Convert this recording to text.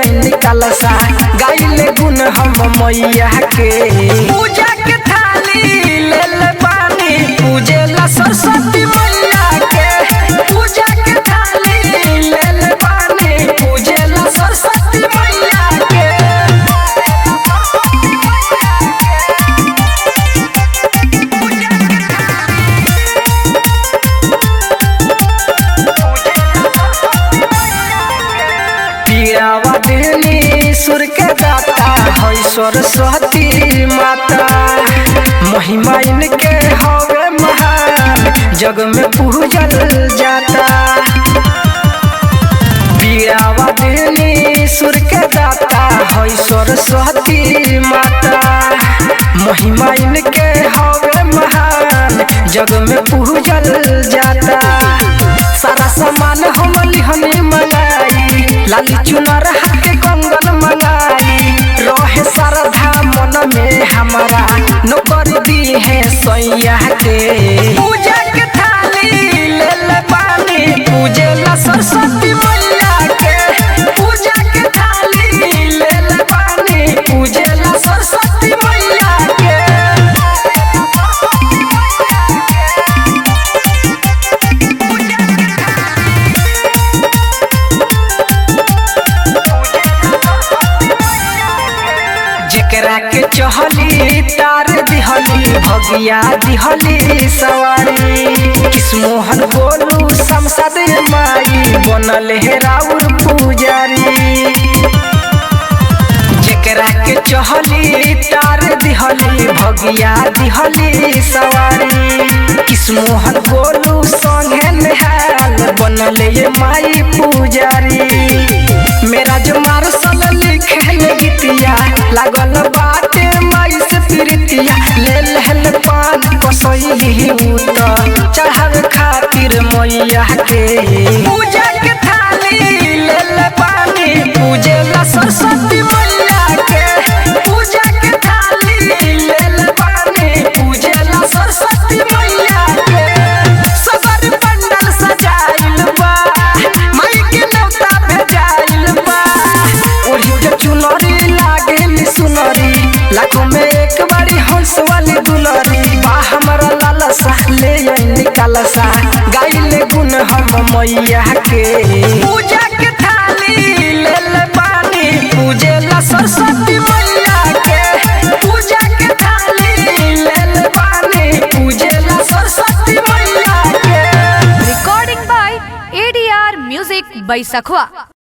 निकाल सा गाइले गुण हम मैया के पूजा के थाली ले ले पानी पूजे ला सरस्वती मैया के पूजा के थाली ले ले पानी पूजे ला सरस्वती मैया के पियावा दिनी सुर के दाता है सरस्वती माता महिमा इनके हवे महान जग में पूजल जाता पियावा दिनी सुर के दाता है सरस्वती माता महिमा इनके हवे महान जग में पूजल जाता सारा सामान हम लिहनी मंगाई लाली चुनर हाथ कंगन मंगाई रहे श्रद्धा मन में हमारा नौकर दी है सैया के पूजा के थाली ले ले पानी पूजे ला सरस्वती मैया के पूजा के थाली ले ले पानी पूजे ला सरस्वती मैया के जेकरा के चहली तार दिहली भगिया दिहली सवारी किस्मोहन बोलू संसद माई बनल है राउर पुजारी जेकरा के चहली तार दिहली भगिया दिहली सवारी किस्मोहन बोलू संगे नेहाल बनल ये माई पुजारी मेरा जो मारसल लिखे गीतिया लागल बाटे माई से प्रीतिया ले लहल पान कसैली उत चढ़ावे खातिर मैया के पूजा के थाली ले ले पानी पूजे ला सरस्वती मैया के पूजा के थाली ले ले पानी पूजे ला सरस्वती मैया के सबर पंडल सजाइल बा माई के नौता भेजाइल बा ओढ़ी के चुनरी लागेली सुनरी लाखों में एक बारी हंस वाली दुलरी बा हमारा लाला सा ले आई निकाल सा गाइले गुण हम मैया के पूजा के थाली ले ले पानी पूजे ला सरस्वती मैया के पूजा के थाली ले ले पानी पूजे ला सरस्वती मैया के Recording by ADR Music by Sakhwa.